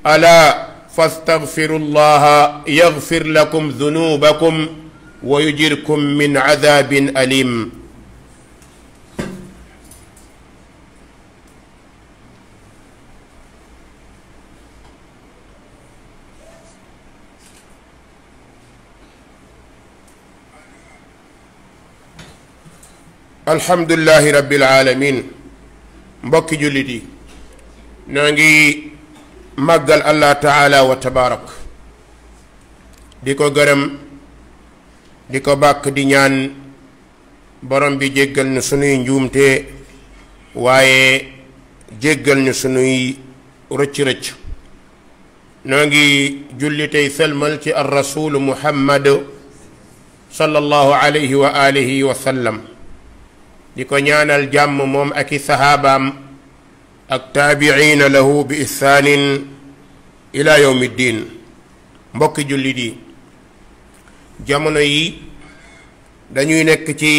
ألا فاستغفروا الله يغفر لكم ذنوبكم ويجركم من عذاب أليم alhamdulillahi rabbil alamin mbokki jullit yi noo ngi màggal allah taala wa tabaarak di ko gërëm di ko bàkk di ñaan borom bi jéggal ñu sunuy njuumte waaye jéggal ñu sunuy rëcc-rëcc noo ngi julli tey sëlmal ci ar rasulu muhammad sallallahu alayhi wa alihi wa sallam di ko ñaanal jàmm moom ak i saxaabaam ak taabiciina lahu bi ihsaanin ila yowmi ddin mbokki jullit yi jamono yi dañuy nekk ci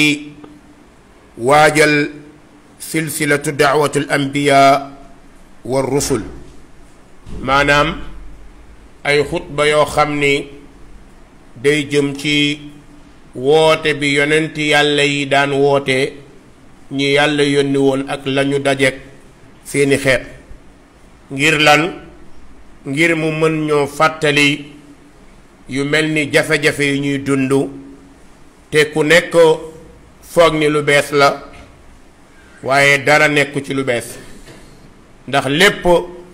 waajal silsilatu daawatu al anbiya wa rusul maanaam ay xutba yoo xam ni day jëm ci woote bi yonent yàlla yi daan woote ñi yàlla yónni woon ak lañu dajeek seeni xeet ngir lan ngir mu mën ñoo fàttali yu mel ni jafe-jafe yu ñuy dund te ku nekk foog ni lu bees la waaye dara nekku ci lu bees ndax lépp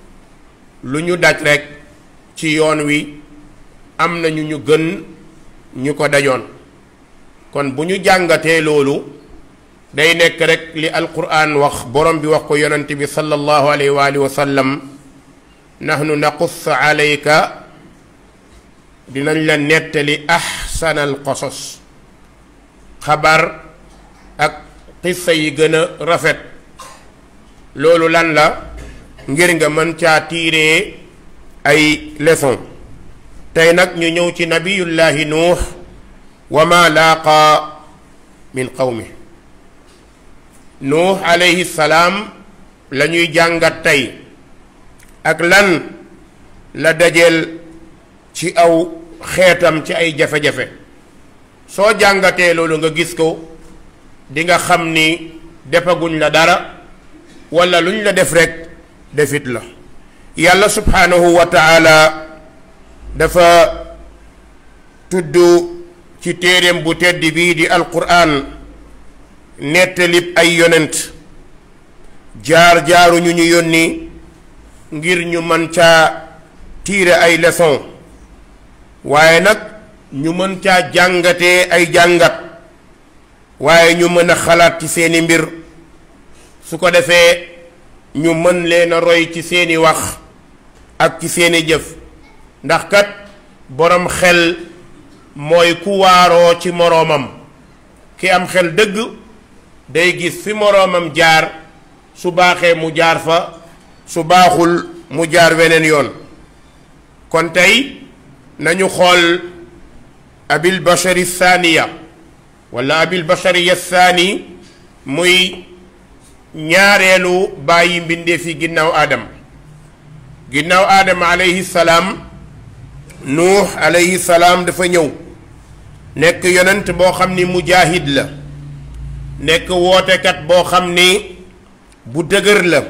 lu ñu daj rekk ci yoon wi am na ñu ñu gën ñu ko dajoon kon bu ñu jàngatee loolu day nekk rek li alquran wax borom bi wax ko yonent bi sallallahu alayhi wa alihi wa sallam nahnu naqus alayka dinañ la nettali ahsanal qasas xabar ak xissa yi gën a rafet loolu lan la ngir nga mën caa tiiree ay leçon tey nag ñu ñëw ci nabiyullahi nuux wa ma laaqa min qawmi nuux alayhi salaam la ñuy jàngat tey ak lan la dajeel ci aw xeetam ci ay jafe-jafe soo jàngatee loolu nga gis ko di nga xam ni defaguñ la dara walla luñ la def rekk defit la yàlla subhaanahu wa taala dafa tudd ci téeréem bu tedd bii di alquran nettalib ay yonent jaar jaaru ñu ñu yónni ngir ñu mën caa tiire ay leçon waaye nag ñu mën caa jàngatee ay jàngat waaye ñu mën a xalaat ci seeni mbir su ko defee ñu mën leen a roy ci seeni wax ak ci seeni jëf ndax kat boroom xel mooy ku waaroo ci moroomam ki am xel dëgg day gis fi moroomam jaar su baaxee mu jaar fa su baaxul mu jaar weneen yoon kon tey nañu xool abil bashari thaniya wala abil bashari thani muy ñaareelu bàyyi mbindeef yi ginnaaw aadama ginnaaw aadama alayhi salaam nuux alayhi salaam dafa ñëw nekk yonent boo xam ni mujaahid la nekk wootekat boo xam ni bu dëgër la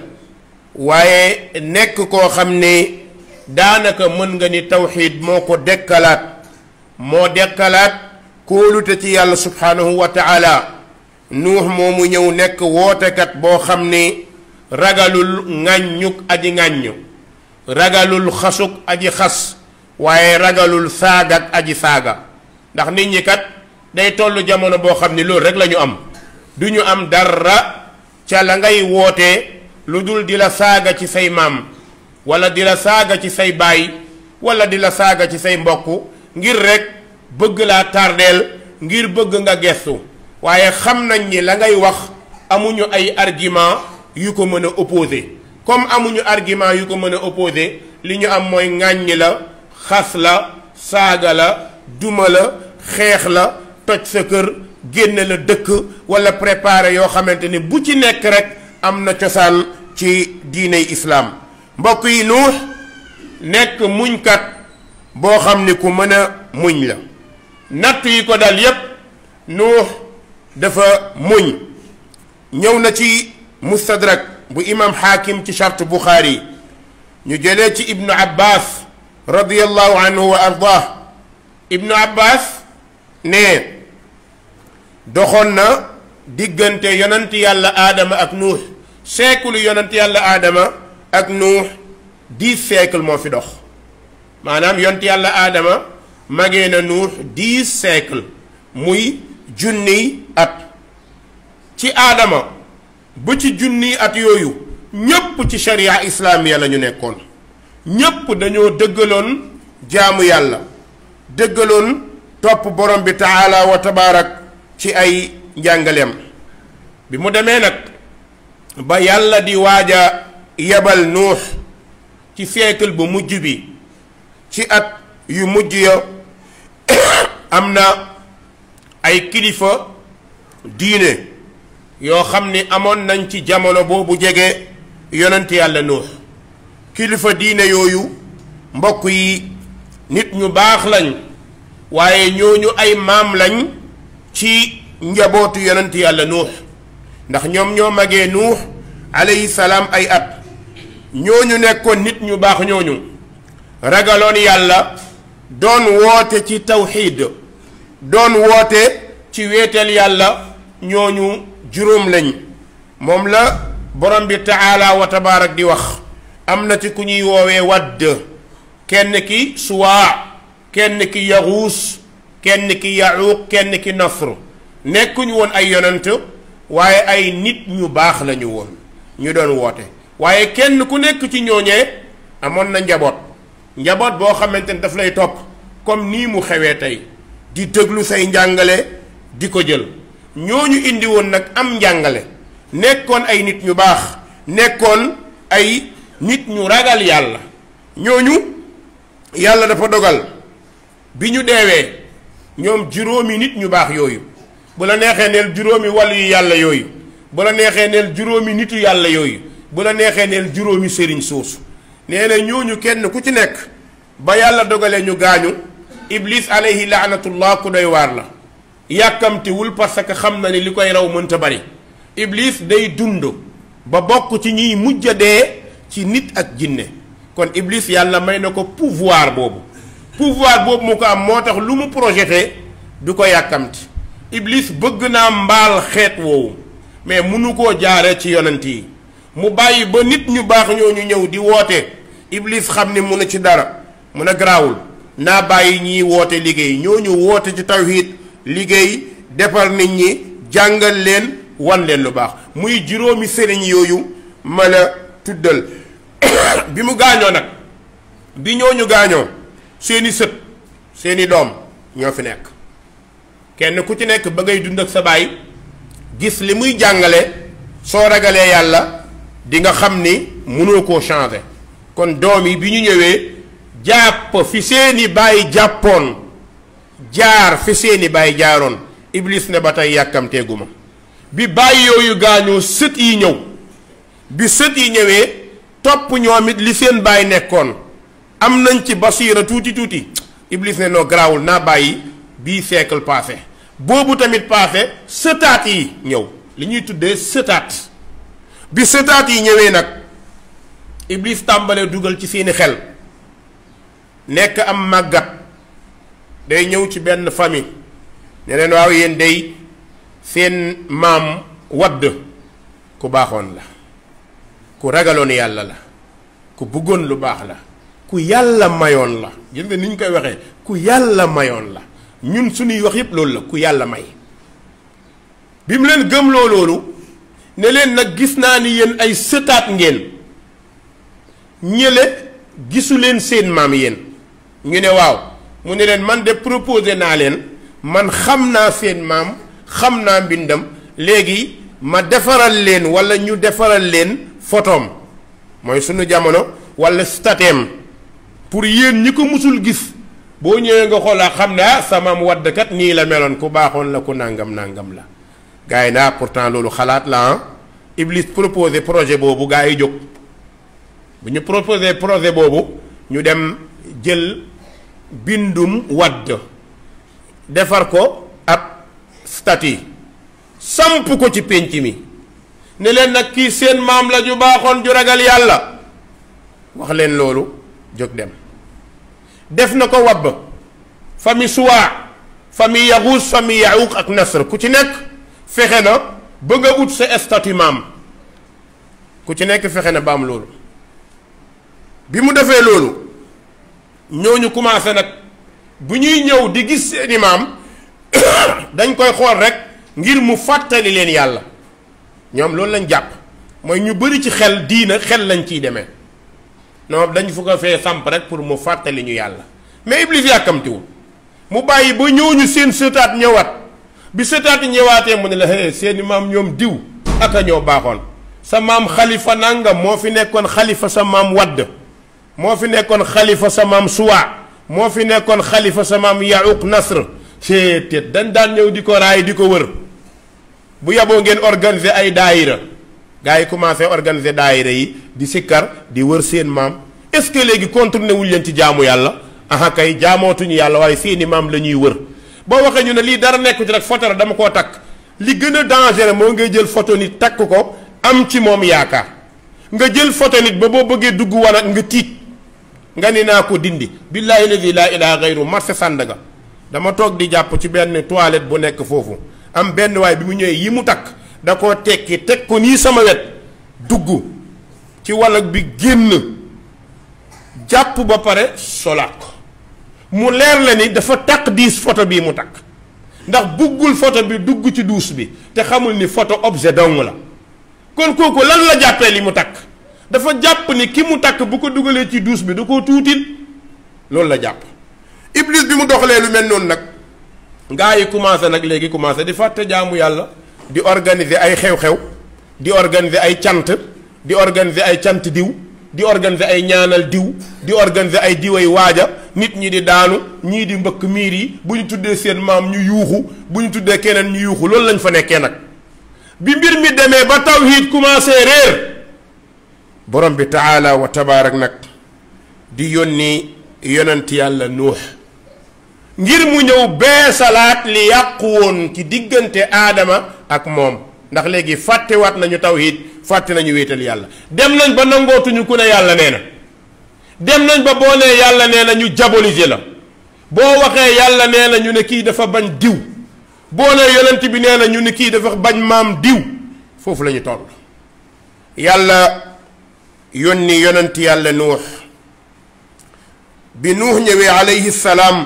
waaye nekk koo xam ni daanaka mën nga ni tawxiid moo ko dekkalaat moo dekkalaat kóolute ci yàlla subhaanahu wa taala nuux moomu ñëw nekk wootekat boo xam ni ragalul ŋàññuk aji ŋàññ ragalul xasuk aji xas waaye ragalul saagak aji saaga ndax nit ñi kat day toll jamono boo xam ni loolu rek la ñu am du ñu am dara ca la ngay wootee lu dul di la saaga ci say maam wala di la saaga ci say baay wala di la saaga ci say mbokk ngir rek bëgg laa tardeel ngir bëgg nga gestu waaye xam nañ ni la ngay wax amuñu ay argument yu ko mën a opposé comme amuñu argument yu ko mën a opposé li ñu am mooy ŋàññi la xas la saaga la duma la xeex la toj sa kër génne la dëkk wala préparé yoo xamante ni bu ci nekk rek am na cosaan ci diiney islaam mbokk yi nuux nekk muñkat boo xam ni ku mën a muñ la natt yi ko dal yépp nuux dafa muñ ñëw na ci mustadrak bu imam xaakim ci charte buxaari ñu jëlee ci ibnu abbas radiallahu anhu wa ardah ibnu abbas ne doxoon na diggante yonent yàlla aadama ak nuux siècle yonent yàlla aadama ak nuux dix siècle moo fi dox maanaam yonent yàlla aadama magee na nuux dix siècle muy junniy at ci aadama ba ci junniy at yooyu ñépp ci sharia islaamiya la ñu nekkoon ñépp dañoo dëggaloon jaamu yàlla dëggaloon topp borom bi taala wa tabaarak ci ay njàngaleem bi mu demee nag ba yàlla di waaja yebal nuux ci siècle bu mujj bi ci at yu mujj ya am na ay kilifa diine yoo xam ni amoon nañ ci jamono boobu jege yonent yàlla nuux kilifa diine yooyu mbokk yi nit ñu baax lañ waaye ñooñu ay maam lañ ci njabootu yonent yàlla nuux ndax ñoom ñoo magee nuux alayhi salaam ay at ñooñu nekkoon nit ñu baax ñooñu ragaloon yàlla doon woote ci tawxiid doon woote ci wéetal yàlla ñooñu juróom lañ moom la borom bi taala wa tabaarak di wax am na ci ku ñuy woowee wadd kenn ki suwaa kenn ki yaxuus kenn ki yaxuuq kenn ki nasr nekkuñu woon ay yonant waaye ay nit ñu baax lañu woon ñu doon woote waaye kenn ku nekk ci ñooñee amoon na njaboot njaboot boo xamante ne daf lay topp comme nii mu xewee tey di déglu say njàngale di ko jël ñooñu indi woon nag am njàngale nekkoon ay nit ñu baax nekkoon ay nit ñu ragal yàlla ñooñu yàlla dafa dogal bi ñu deewee ñoom juróomi nit ñu baax yooyu bu la neexee neel juróomi wàllu yu yàlla yooyu bu la neexee neel juróomi nitu yàlla yooyu bu la neexee neel juróomi sëriñ soosu nee na ñooñu kenn ku ci nekk ba yàlla dogalee ñu gaañu iblis alayhi laanatullah ku doy waar la yàkkamtiwul parce que xam na ni li koy raw mënta bari iblis day dund ba bokk ci ñiy mujj a dee ci nit ak jinne kon iblis yàlla may na ko pouvoir boobu pouvoir boobu mu ko am moo tax lu mu projeté du ko yàkkamti iblis bëgg naa mbaal xeet woowu mais munu koo jaare ci yonent yi mu bàyyi ba nit ñu baax ñooñu ñëw di woote iblis xam ni munu ci dara mun a garaawul naa bàyyi ñiy woote liggéey ñooñu woote ci tawhid liggéey defar nit ñi jàngal leen wan leen lu baax muy juróomi sëriñ yooyu ma la tuddal bi mu gaañoo nag bi ñooñu gaañoo seeni sët seeni doom ñoo fi nekk kenn ku ci nekk ba ngay dund ak sa baay gis li muy jàngale soo ragalee yàlla di nga xam ni mënoo koo changer kon doom yi bi ñu ñëwee jàpp fi seeni baay jàppoon jaar fi seeni baay jaaroon iblis ne ba tey yàkkamteeguma bi bàyyi yooyu gaañoo sët yi ñëw bi sët yi ñëwee topp ñoom it li seen baay nekkoon am nañ ci basiira tuuti tuuti iblis ne noo garaawul naa bàyyi bii siècle passé boobu tamit passé sëtaat yi ñëw li ñuy tuddee sëtaat bi sëtaat yi ñëwee nag iblis tàmbalee dugal ci seeni xel nekk am màggat day ñëw ci benn famille ne leen waaw yéen day seen maam wadd ku baaxoon la ku ragaloon yàlla la ku bëggoon lu baax la ku yàlla mayoon la gis nga ni ñu koy waxee ku yàlla mayoon la ñun suñuy wax yépp loolu la ku yàlla may bi mu leen gëmloo loolu ne leen nag gis naa ni yéen ay sëtaat ngeen ñële gisu leen seen maam yéen ñu ne waaw mu ne leen man de proposé naa leen man xam naa seen maam xam naa mbindam léegi ma defaral leen wala ñu defaral leen photom mooy sunu jamono wala stateem pour yéen ñi ko musul gis boo ñëwee nga xoolaa xam ne ah sa maam waddkat nii la meloon ku baaxoon la ku nàngam nàngam la gars yi naa pourtant loolu xalaat la ah Iblis proposé projet boobu gars yi jóg bu ñu proposé projet boobu ñu dem jël bindum wadd defar ko ab statue samp ko ci pénc mi ne leen nag kii seen maam la ju baaxoon ju ragal yàlla wax leen loolu jóg dem def na ko wabb famille suwaa famille yaxuus famille yaxuuq ak nasr ku ci nekk fexe na bëgg a ut sa statut maam ku ci nekk fexe na ba am loolu bi mu defee loolu ñooñu commencé nag bu ñuy ñëw di gis seeni maam dañ koy xool rek ngir mu fàttali leen yàlla ñoom loolu lañ jàpp mooy ñu bëri ci xel diina xel lañ ciy demee non dañ fu ko fee samp rek pour mu fàttali ñu yàlla mais Iblis yàkkamtiwul mu bàyyi ba ñooñu seen sëtaat ñëwaat bi sëtaat ñëwaatee mu ne la hé seeni maam ñoom diw ak a ñoo baaxoon sa maam xalifa nangam moo fi nekkoon xalifa sa maam wadd moo fi nekkoon xalifa sa maam suwa moo fi nekkoon xalifa sa maam yaquq nasr seetet dañ daan ñëw di ko raay di ko wër bu yaboo ngeen organiser ay daayira gars yi commencé organiser daayira yi di sikkar di wër seen maam est-ce que léegi contourné wuñ leen ci jaamu yàlla aha kay jaamootuñu yàlla waaye seeni maam la ñuy wër boo waxee ñu ne lii dara nekku ci rek photo la dama koo takk li gën a dangereux moo ngay jël photo nit takk ko am ci moom yaakaar nga jël photo nit ba boo bëggee dugg wanag nga tiit nga ni naa ko dindi billaahi ladi laa ilaaha gayru marché Sandaga dama toog di jàpp ci benn toilette bu nekk foofu am benn waay bi mu ñëwee yi mu takk da koo tekki teg ko nii sama wet dugg ci wanag bi génn jàpp ba pare solaat ko mu leer la ni dafa takk diis photo bii mu takk ndax buggul photo bi dugg ci duus bi te xamul ni photo objet dong la kon kooku lan la jàppee li mu takk dafa jàpp ni ki mu takk bu ko dugalee ci duus bi da koo tuutil loolu la jàpp iblis bi mu doxalee lu mel noonu nag ngaa yi commencé nag léegi commencé di fàtte jaamu yàlla di organiser ay xew-xew di organiser ay cant di organiser ay cant diw di organiser ay ñaanal diw di organiser ay diway waaja nit ñi di daanu ñii di mbëkk miir yi bu ñu tuddee seen maam ñu yuuxu bu ñu tuddee keneen ñu yuuxu loolu lañ fa nekkee nag bi mbir mi demee ba tawhiid commencé réer borom bi taala wa tabaarak nag di yónni yonent yàlla nuux ngir mu ñëw beesalaat li yàqu woon ci diggante aadama ak moom ndax léegi fàttewaat nañu tawhiid fàtte nañu wéetal yàlla dem nañ ba nangootuñu ku ne yàlla nee na dem nañ ba boo nee yàlla nee na ñu diaboliser la boo waxee yàlla nee na ñu ne kii dafa bañ diw boo nee yonent bi nee na ñu ne kii dafa bañ maam diw foofu la ñu toll yàlla yónni yonent yàlla nuux bi nuux ñëwee alayhi salaam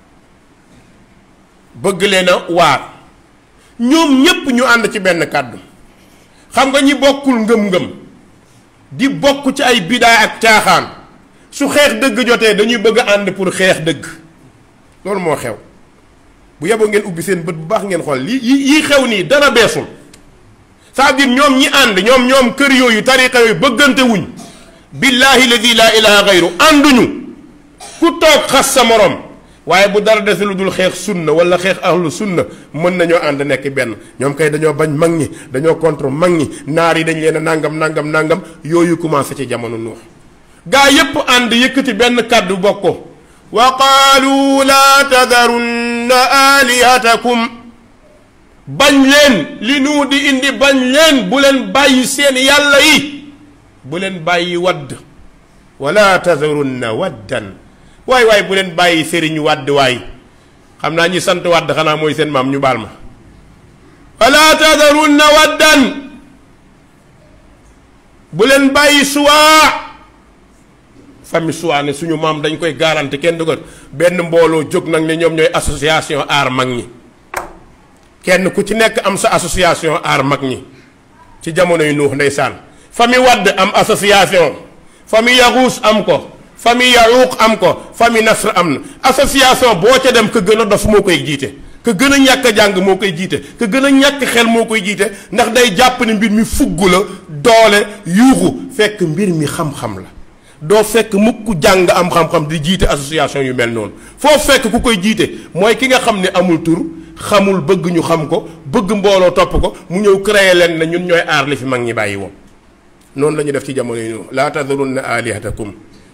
bëgg leen a waar ñoom ñépp ñu ànd ci benn kàddu xam nga ñi bokkul ngëm-ngëm di bokk ci ay bidaa ak caaxaan su xeex dëgg jotee dañuy bëgg a ànd pour xeex dëgg loolu moo xew bu yeboo ngeen ubbi seen bët bu baax ngeen xool li yi yi xew nii dara beesul c'est-à-dire ñoom ñi ànd ñoom ñoom kër yooyu tariqa yooyu bëggante wuñ billaahi ladi laa ilaha gayru ànduñu ku toog xas sa morom waaye bu dara dese lu dul xeex sunna wala xeex ahlu sunna mën nañoo ànd nekk benn ñoom kay dañoo bañ mag ñi dañoo contre mag ñi naar yi dañ leen a nangam nangam nangam yooyu commencé ci jamono nuux gaa yépp ànd yëkkati benn kàddu bokko wa qaalu laa tadarunna alihatakum bañ leen li nuu di indi bañ leen bu leen bàyyi seen yàlla yi bu leen bàyyi wadd wala tadarunna waddan waay waay bu leen bàyyi sëriñ wàdd waay xam naa ñi sant wàdd xanaa mooy seen maam ñu baal ma wala tadarunna waddan bu leen bàyyi suwaa famille suwaa ne suñu maam dañ koy garanti kenn du ko benn mbooloo jóg nag ne ñoom ñooy association aar mag ñi kenn ku ci nekk am sa association aar mag ñi ci jamono yu nuux ndeysaan famille wadd am association famille yaxuus am ko famille yaruuq am ko famille nasr am na association boo ca dem ka gën a dof moo koy jiite ka gën a ñàkk a jàng moo koy jiite ka gën a ñàkk xel moo koy jiite ndax day jàpp ne mbir mi fugg la doole yuuxu fekk mbir mi xam-xam la doo fekk mukk jàng am xam-xam di jiite association yu mel noonu foo fekk ku koy jiite mooy ki nga xam ne amul tur xamul bëgg ñu xam ko bëgg mbooloo topp ko mu ñëw créer leen ne ñun ñooy aar li fi mag ñi bàyyi woon noonu la ñu def ci jamono yi laa tadurunna alihatakum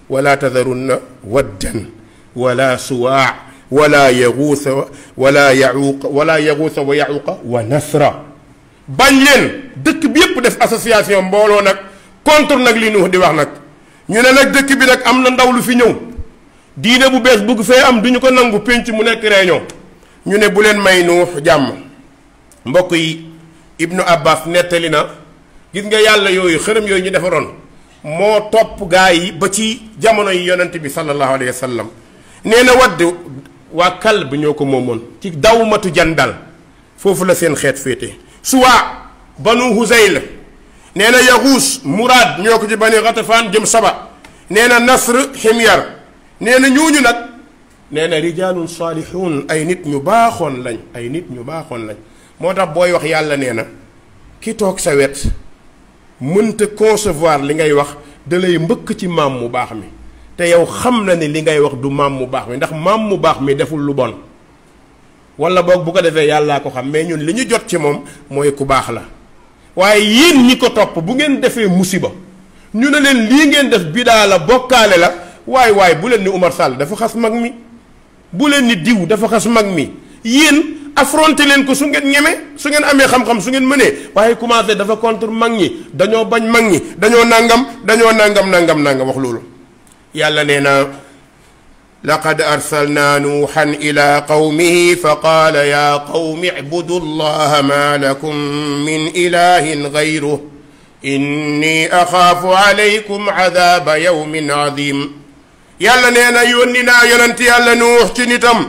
wala tadarunna waddan wala suwaa wala yaguusa wala yacuuqa wala yaguusa wa yacuuqa wa nasra bañ leen dëkk bi yépp def association mbooloo nag contre nag li Nuux di wax nag ñu ne nag dëkk bi nag am na ndaw lu fi ñëw diine bu bees bugg fee am du ñu ko nangu pénc mu nekk réunion ñu ne bu leen may Nuux jàmm mbokk yi Ibnu Abbas nettali na gis nga yàlla yooyu xërëm yooyu ñu defaroon moo topp gaa yi ba ci jamono yi yonent bi sallallahu alayhi wa sallam nee na wadd waa kal bi ñoo ko moomoon ci dawmatu jandal foofu la seen xeet féete suwaa banu huzayl nee na yaxuus muraad ñoo ko ci bani xatafaan jëm saba nee na nasr ximyar nee na ñooñu nag nee na rijaalun saalixuun ay nit ñu baaxoon lañ ay nit ñu baaxoon lañ moo tax booy wax yàlla nee na ki toog sa wet mënta concevoir li ngay wax da lay mbëkk ci maam mu baax mi te yow xam na ni li ngay wax du maam mu baax mi ndax maam mu baax mi deful lu bon wala boog bu ko defee yàllaa ko xam mais ñun li ñu jot ci moom mooy ku baax la waaye yéen ñi ko topp bu ngeen defee musiba ñu ne leen lii ngeen def bidaa la bokkaale la waay waay bu leen ni Umar Sall dafa xas mag mi bu leen ni diw dafa xas mag mi yéen affronté leen ko su ngeen ñeme su ngeen amee xam-xam su ngeen mënee waaye commencé dafa contre mag ñi dañoo bañ mag ñi dañoo nangam dañoo nangam nangam nangam wax loolu yàlla nee na laqad arsalna nuuxan ila qawmihi fa qaala ya qawmi icbudu allaha ma lakum min ilahin gayruh inni axaafu alaykum cadaaba yawmin cadim yàlla nee na yónni naa yonent yàlla nuux ci nitam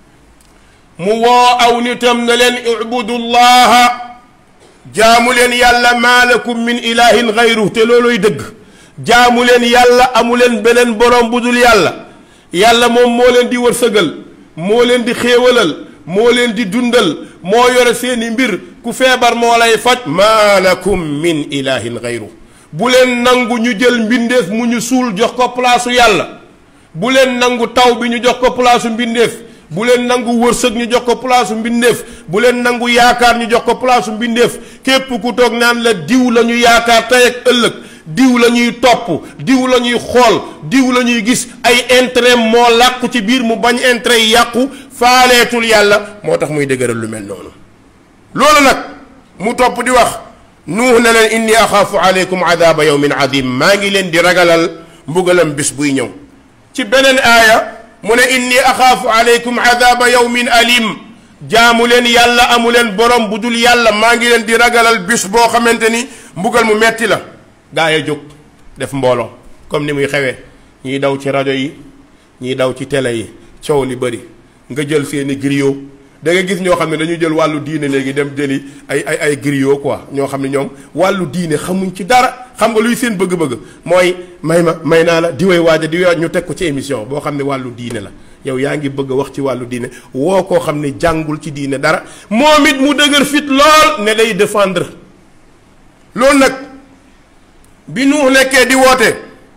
mu woo aw nitam na leen ibudu llaha jaamu leen yàlla maa lakum min ilahin gayruh te looluy dëgg jaamu leen yàlla amu leen beneen borom bu dul yàlla yàlla moom moo leen di wërsëgal moo leen di xéewalal moo leen di dundal moo yore seeni mbir ku feebar moo lay faj maa lakum min ilahin gayru bu leen nangu ñu jël mbindeef mu ñu suul jox ko palaasu yàlla bu leen nangu taw bi ñu jox ko palaasu mbindeef bu leen nangu wërsëg ñu jox ko palaasu mbindeef bu leen nangu yaakaar ñu jox ko palaasu mbindeef képp ku toog naan la diw la ñu yaakaar tey ak ëllëg diw la ñuy topp diw la ñuy xool diw la ñuy gis ay intérêt moo làqu ci biir mu bañ intérêt yi yàqu faaleetul yàlla moo tax muy dëgëral lu mel noonu loolu nag mu topp di wax nuux na leen inni axaafu aleykum adaaba yawmin adim maa ngi leen di ragalal mbugalam bis buy ñëw ci beneen aaya mu ne inni axaafu aleykum adaaba yawmin alim jaamu leen yàlla amu leen borom bu dul yàlla maa ngi leen di ragalal bis boo xamante ni mbugal mu metti la gaa yi jóg def mbooloo comme ni muy xewee ñiy daw ci rajo yi ñiy daw ci télé yi coow li bëri nga jël seeni griot da nga gis ñoo xam ne dañu jël wàllu diine léegi dem jëli ay ay ay griot quoi ñoo xam ne ñoom wàllu diine xamuñ ci dara xam nga luy seen bëgg-bëgg mooy may ma may naa la diwee waaja diwee ñu teg ko ci émission boo xam ne wàllu diine la yow yaa ngi bëgg a wax ci wàllu diine woo koo xam ne jàngul ci diine dara moom it mu dëgër fit lool ne day défendre loolu nag bi nuux nekkee di woote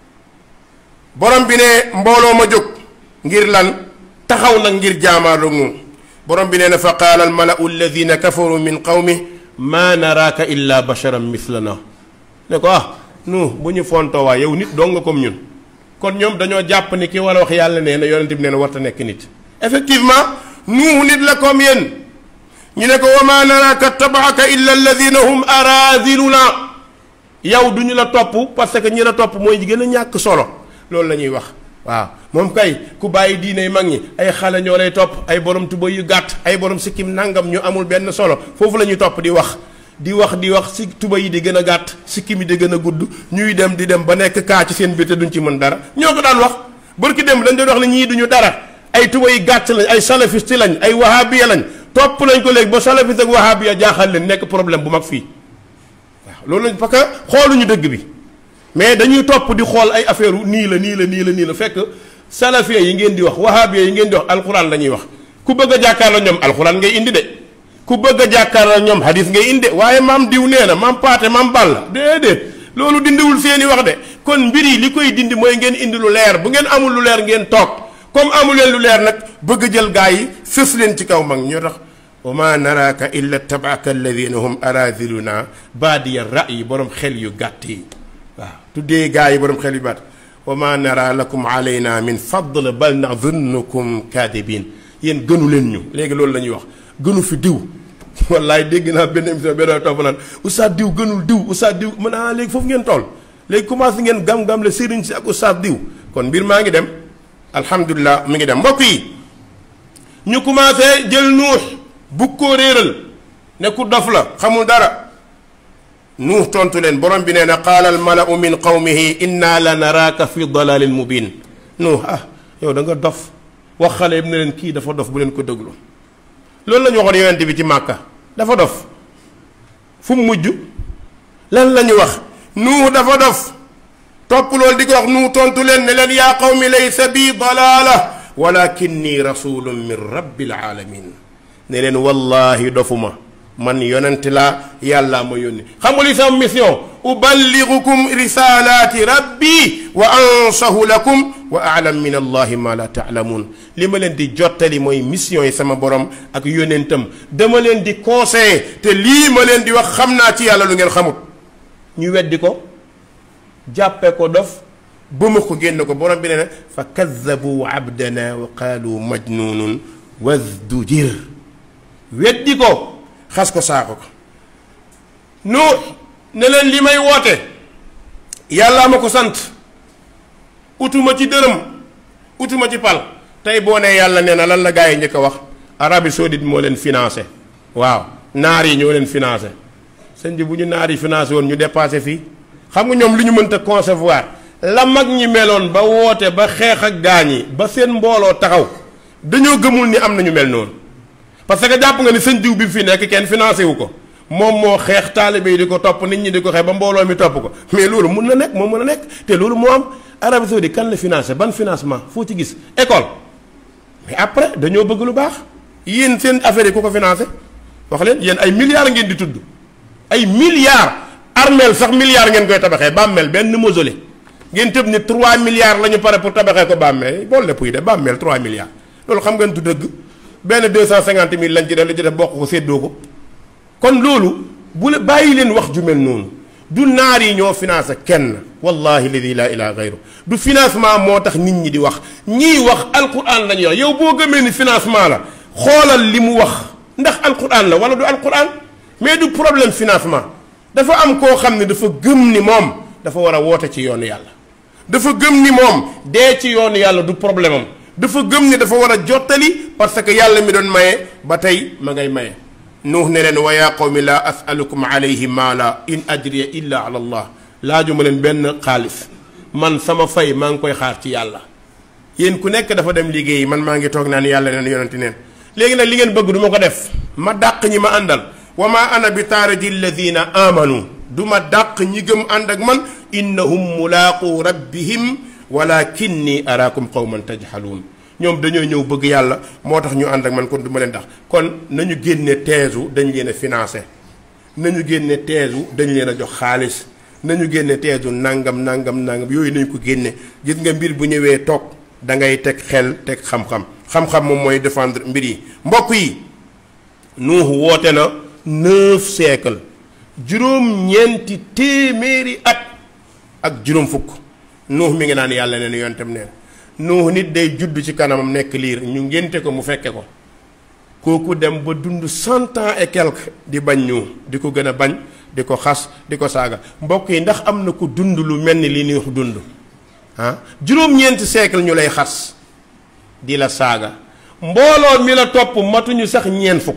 borom bi ne mbooloo ma jóg ngir lan taxaw nag ngir jaamaarloog moom borom bi nee na fa qaala almalau alladina kafaru min qawmi maa naraaka illa basharan mislana ne ko ah nu bu ñu fontoo waa yow nit dong nga comme ñun kon ñoom dañoo jàpp ni ki war a wax yàlla nee na yonente bi nee na warta nekk nit effectivement nuuhu nit la comme yéen ñu ne ko wa maa naraaka tabaaka illa alladina hum araziluna yow du ñu la topp parce que ñi la topp mooy ji gën a ñàkk solo loolu la ñuy wax waaw moom kay ku bàyyi diine mag ñi ay xale ñoo lay topp ay borom tuba yu gàtt ay borom sikkim nangam ñu amul benn solo foofu la ñuy topp di wax di wax di wax si tuba yi di gën a gàtt sikkim yi di gën a gudd ñuy dem di dem ba nekk kaa ci seen biir te duñ ci mën dara ñoo ko daan wax barki dem dañ doon wax ne ñii duñu dara ay tuba yi gàtt lañ ay salafiste lañ ay wahabiya lañ topp nañ ko léegi ba salafiste ak wahabiya jaaxal leen nekk problème bu mag fii waaw loolu lañ parce que xooluñu dëgg bi mais dañuy topp di xool ay affaire nii la nii la nii la nii la fekk salafiya yi ngeen di wax wahabiya yi ngeen di wax alxuraan la ñuy wax ku bëgg a jàkkaarloo ñoom alxuraan ngay indi de ku bëgg a jàkkaarloo ñoom hadis ngay indi de waaye maam diw nee na maam paate maam balla déedéet loolu dindiwul seeni wax de kon mbir yi li koy dindi mooy ngeen indi lu leer bu ngeen amul lu leer ngeen toog comme amul leen lu leer nag bëgg a jël gaa yi sës leen ci kaw mag ñoo tax wa ma naraaka illa tabaaka alladina hum araziluna baadiya ra'yi borom xel yu gàtt yi waaw tuddee gaa yi borom xel yu baat wa ma nara lakum alayna min fadl bal nadunnukum kadibin yéen gënu leen ñu léegi loolu la ñuy wax gënu fi diw wallaay dégg naa benn émission benn topp naan oustaz diw gënul diw oustaz diw mën ah léegi foofu ngeen toll léegi commencé ngeen gam-gam le sëriñ si ak oustaz diw kon mbir maa ngi dem alhamdulilah mi ngi dem mbokk yi ñu commencé jël nuux bu ko réeral ne ku dof la xamul dara nuux tontu leen borom bi nee na qaala al malau min qawmihi inna la naraaka fi dalalin mubin nuux ah yow da nga dof wax xale yëpp ne leen kii dafa dof bu leen ko déglu loolu la ñu waxoon yonent bi ci màkka dafa dof fu mu mujj lan la ñu wax nuux dafa dof topp loolu di ko wax nuux tontu leen ne leen yaa qawmi laysa bi dalaala walakinni rasulun min rabbil alamin ne leen wallahi dofuma man yonent laa yàllaa ma yónni xam nga li sama mission uballigukum risalaati rabbi wa ansahu lakum wa alam min allahi ma la taalamuun li ma leen di jottali mooy mission yi sama borom ak yónentam dama leen di conseiller te lii ma leen di wax xam naa ci yàlla lu ngeen xamut ñu weddi ko jàppe ko dof ba ma ko génn ko borom bi ne na fa kaddabu abdana wa qaalu majnunun wasdujir weddi ko xas ko saako ko nu ne leen li may woote yàllaa ma ko sant utuma ci dërëm utuma ci pal tey boo nee yàlla nee na lan la gaa yi njëkk a wax Arabie Saoudite moo leen financé waaw naar yi ñoo leen financé sëñ bi bu ñu naar yi financé woon ñu dépassé fii xam nga ñoom lu ñu mënta concevoir la mag ñi meloon ba woote ba xeex ak gaañ yi ba seen mbooloo taxaw dañoo gëmul ni am na ñu mel noonu parce que jàpp nga ni sëñ diw bi fi nekk kenn financé wu ko moom moo xeex taalibe yi di ko topp nit ñi di ko xeex ba mbooloo mi topp ko mais loolu mun na nekk moo mën a nekk te loolu moo am Arabie Saoudite kan la financé ban financement foo ci gis école mais après dañoo bëgg lu baax yéen seen affaire yi ku ko financé wax leen yéen ay milliards ngeen di tudd ay milliards armeel sax milliards ngeen koy tabaxee bàmmeel benn mausolée ngeen tëb ni 3 milliards la ñu pare pour tabaxee ko bàmmeel boolu lépp yi de bàmmeel 3 milliards loolu xam ngeen du dëgg benn 250 mille lañ ci def li ci def bokk ko séddoo ko kon loolu bu la bàyyi leen wax ju mel noonu du naar yi ñoo financé kenn wallahi ladi laa ilaha gayru du financement moo tax nit ñi di wax ñiy wax alquran la ñuy wax yow boo gëmee ni financement la xoolal li mu wax ndax alquran la wala du alquran mais du problème financement dafa am koo xam ne dafa gëm ni moom dafa war a woote ci yoonu yàlla dafa gëm ni moom dee ci yoonu yàlla du problème am dafa gëm ni dafa war a jottali parce que yàlla mi doon maye ba tey ma ngay maye nuux ne leen wa yaa qawmi laa asalukum alayhi maala in ajriya illa ala allah laaju ma leen benn xaalis man sama fay maa ngi koy xaar ci yàlla yéen ku nekk dafa dem liggéeyi man maa ngi toog naan yàlla neen yonente neen léegi nag li ngeen bëgg du ma ko def ma dàq ñi ma àndal wa ma ana bi taaradi alladina amanu du ma dàq ñi gëm ànd ak man innahum mulaaqu rabbihim walakinni araakum qawman tajhaluun ñoom dañoo ñëw bëgg yàlla moo tax ñu ànd ak man kon du ma leen dax kon nañu génne teesu dañ leen a financé nañu génne teesu dañ leen a jox xaalis nañu génne teesu nangam nangam nangam yooyu nañu ko génne gis nga mbir bu ñëwee toog da ngay teg xel teg xam-xam xam-xam moom mooy défendre mbir yi mbokk yi nuuxu woote na neuf siècle juróom-ñeenti téeméeri at ak juróom fukk nuux mi ngi naan yàlla neen yontam neen nuux nit day judd ci kanamam nekk liir ñu ngénte ko mu fekke ko kooku dem ba dund cent ans et quelque di bañ ñu di ko gën a bañ di ko xas di ko saaga mbokk yi ndax am na ko dund lu mel ni li nuux dund ah juróom-ñeenti siècle ñu lay xas di la saaga mbooloo mi la topp matuñu sax ñeen fukk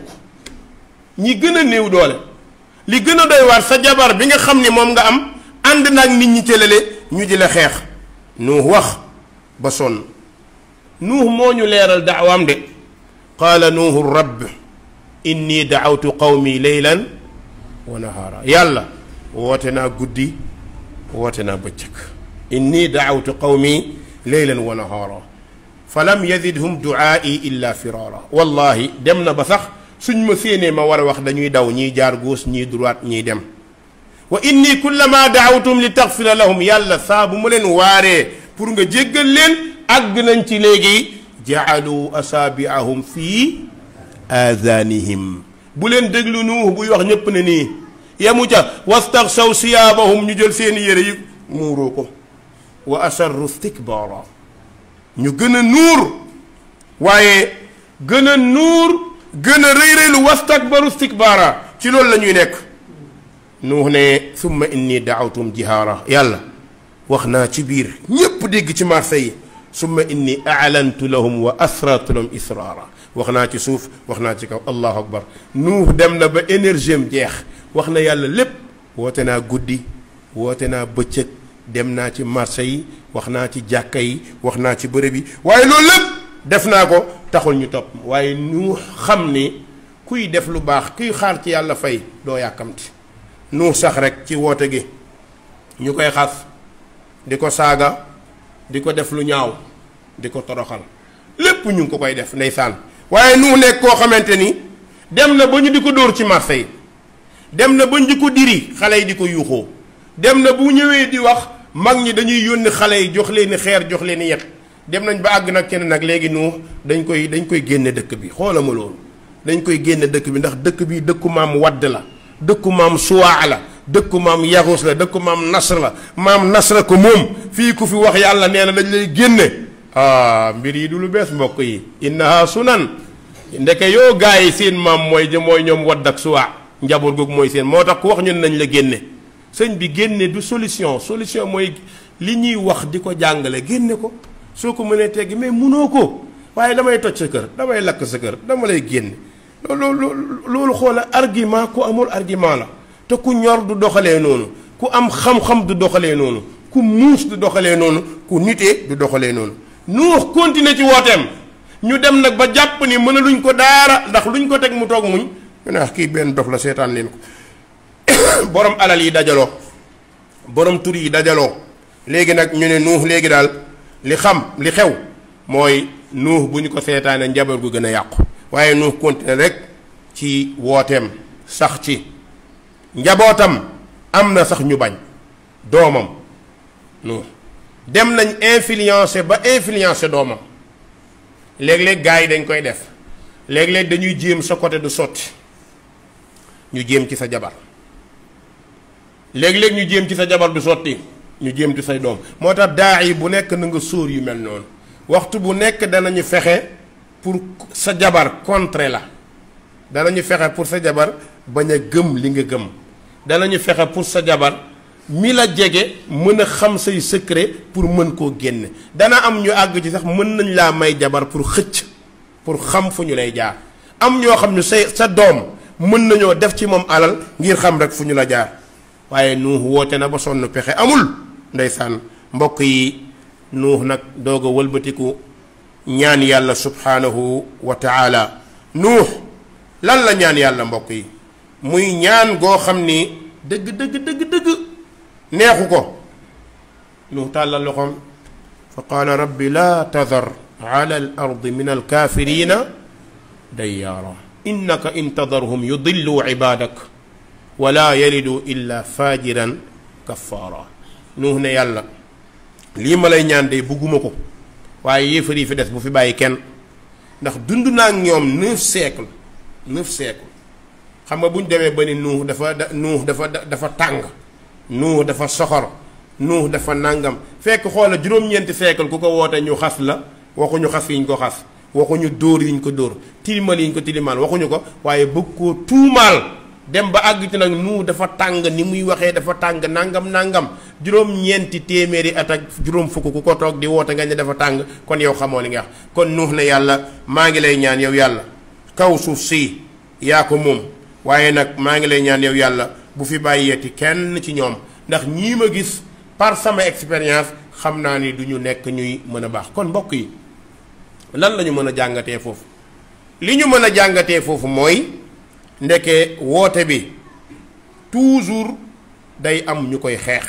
ñi gën a néew doole li gën a doy waar sa jabar bi nga xam ni moom nga am ànd naag nit ñi cëlale ñu di la xeex nuux wax ba sonn nuux moo ñu leeral daawaam de qaala nuuhu rabb inni daawtu qawmi leylan wa nahaara yàlla woote naa guddi woote naa bëccëg inni daawtu qawmi leylan wa nahaara fa lam yazidhum duaai illa firaara wallahi dem na ba sax suñ ma séenee ma war a wax dañuy daw ñiy jaar gauche ñiy droite ñiy dem wa inni kullama daawtum li taxfira lahum yàlla saa bu ma leen waaree pour nga jéggal leen àgg nañ ci léegi jaalu asaabiahum fii aazaanihim bu leen déglu nuux buy wax ñépp ne nii yemu ca wastaxsaw siyaabahum ñu jël seeni yére yi muuroo ko wa asarru istikbaara ñu gën a nuur waaye gën a nuur gën a rëy rëylu wastakbaru istikbaara ci loolu la ñuy nekk nuux ne summa inni daawtum jihaara yàlla wax naa ci biir ñépp dégg ci marché yi summa inni aalantu lahum wa asrartu lahum israara wax naa ci suuf wax naa ci kaw allahu akbar nuux dem na ba énergie am jeex wax na yàlla lépp woote naa guddi woote naa bëccëg dem naa ci marché yi wax naa ci jàkka yi wax naa ci bërëb yi waaye loolu lépp def naa ko taxul ñu topp waaye nu xam ni kuy def lu baax kuy xaar ci yàlla fay doo yàkkamti nu sax rek ci woote gi ñu koy xas di ko saaga di ko def lu ñaaw di ko toroxal lépp ñu ngi ko koy def ndeysaan waaye nu nekk koo xamante ni dem na ba ñu di ko dóor ci marché yi dem na ba ñu di ko diri xale yi di ko yuuxoo dem na bu ñëwee di wax mag ñi dañuy yónni xale yi jox leen i xeer jox leen i yet dem nañ ba àgg nag kenn nag léegi nu dañ koy dañ koy génne dëkk bi xoola ma loolu dañ koy génne dëkk bi ndax dëkk bi dëkku maam wadd la dëkku maam suwaa la dëkku maam yaxus la dëkku maam nasr la maam nasra ko moom fii ku fi wax yàlla nee na dañ lay génne ah mbir yi du lu bees mbokk yi innaha sunan ndeke yoo gars yi seen maam mooy jë mooy ñoom wadd ak suwaa njaboot googu mooy seen moo tax ku wax ñun nañ la génne sëñ bi génne du solution solution mooy li ñuy wax di ko jàngale génne ko soo ko mënee teggi mais munoo ko waaye damay toj sa kër damay lakk sa kër dama lay génne loolu loolu xoola argument ku amul argument la te ku ñor du doxalee noonu ku am xam-xam du doxalee noonu ku muus du doxalee noonu ku nitee du doxalee noonu nuux continuer ci wooteem ñu dem nag ba jàpp ni mën a luñ ko daara ndax luñ ko teg mu toog muñ ñu ne kii benn dof la seetaan leen ko borom alal yi dajaloo borom tur yi dajaloo léegi nag ñu ne nuux léegi daal li xam li xew mooy nuux bu ñu ko seetaanee njaboot gu gën a yàqu waaye nuux continuer rek ci wooteem sax ci njabootam am na sax ñu bañ doomam nuux dem nañ influencer ba influencer doomam léeg-léeg gars yi dañ koy def léeg-léeg dañuy jéem sa côté du sotti ñu jéem ci sa jabar léeg-léeg ñu jéem ci sa jabar du sotti ñu jéem ci say doom moo tax daa yi bu nekk na nga sóor yu mel noonu waxtu bu nekk danañu fexe pour sa jabar contrer la danañu fexe pour sa jabar bañ a gëm li nga gëm danañu fexe pour sa jabar mi la jege mën a xam say secret pour mën koo génne dana am ñu àgg ci sax mën nañ laa may jabar pour xëcc pour xam fu ñu lay jaar am ñoo xam ne say sa doom mën nañoo def ci moom alal ngir xam rek fu ñu la jaar waaye nuux woote na ba sonn pexe amul ndeysaan mbokk yi nuux nag doog a wëlbatiku ñaan yàlla subhaanahu wa taala nuux lan la ñaan yàlla mbokk yi muy ñaan goo xam ni dëgg dëgg dëgg dëgg neexu ko nuux tàllal loxoom fa qaala rabbi laa tadar ala al ardi min alkaafirina dayyaara innaka in tadarhum yudillu ibadak wala yalidu illa fajiran kaffaara nuux ne yàlla lii ma lay ñaan de bugguma ko waaye yéefar yi fi des bu fi bàyyi kenn ndax dund naa ak ñoom neuf siècle neuf siècle xam nga bu ñu demee ba ni nuux dafa da nuux dafa dafa tàng nuux dafa soxor nuux dafa nàngam fekk xoola juróom-ñeenti siècle ku ko woote ñu xas la waxuñu xas yi ñu ko xas waxuñu dóor yi ñu ko dóor tilimal yi ñu ko tilimal waxuñu ko waaye bëgg koo tuumaal dem ba àgg ci nag nu dafa tàng ni muy waxee dafa tàng nangam nangam juróom-ñeenti téeméeri at ak juróom fukk ku ko toog di woote nga ne dafa tàng kon yow xamoo li nga wax kon nuux ne yàlla maa ngi lay ñaan yow yàlla kaw suuf si yaa ko moom waaye nag maa ngi lay ñaan yow yàlla bu fi bàyyeeti kenn ci ñoom ndax ñii ma gis par sama expérience xam naa ni du ñu nekk ñuy mën a baax kon mbokk yi lan la ñu mën a jàngatee foofu li ñu mën a jàngatee foofu mooy ndeke woote bi toujours day am ñu koy xeex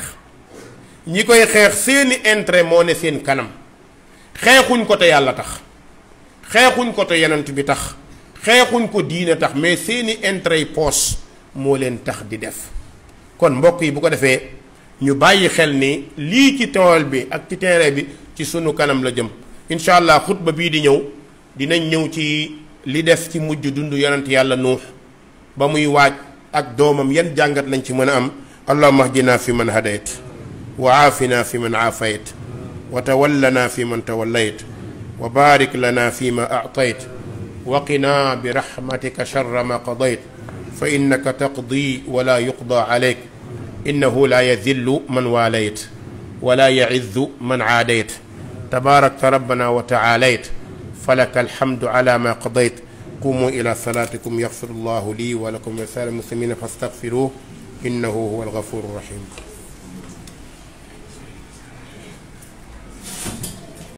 ñi koy xeex seeni intérêt moo ne seen kanam xeexuñ ko te yàlla tax xeexuñ ko te yenant bi tax xeexuñ ko diine tax mais seeni intérêt yi poos moo leen tax di def kon mbokk yi bu ko defee ñu bàyyi xel ni lii ci tool bi ak ci terrain bi ci sunu kanam la jëm incha allah xutba bii di ñëw dinañ ñëw ci li def ci mujj dund yonent yàlla nuux ba muy waaj ak doomam yan jàngat lañ ci mën a am allahumma ahdina fi man hadayt wa aafina fi man aafayt وتولنا فيمن توليت وبارك لنا فيما أعطيت وقنا برحمتك شر ما قضيت فإنك تقضي ولا يقضى عليك إنه لا يذل من واليت ولا يعز من عاديت تباركت ربنا وتعاليت فلك الحمد على ما قضيت قوموا إلى صلاتكم يغفر الله لي ولكم ولسائر المسلمين فاستغفروه إنه هو الغفور الرحيم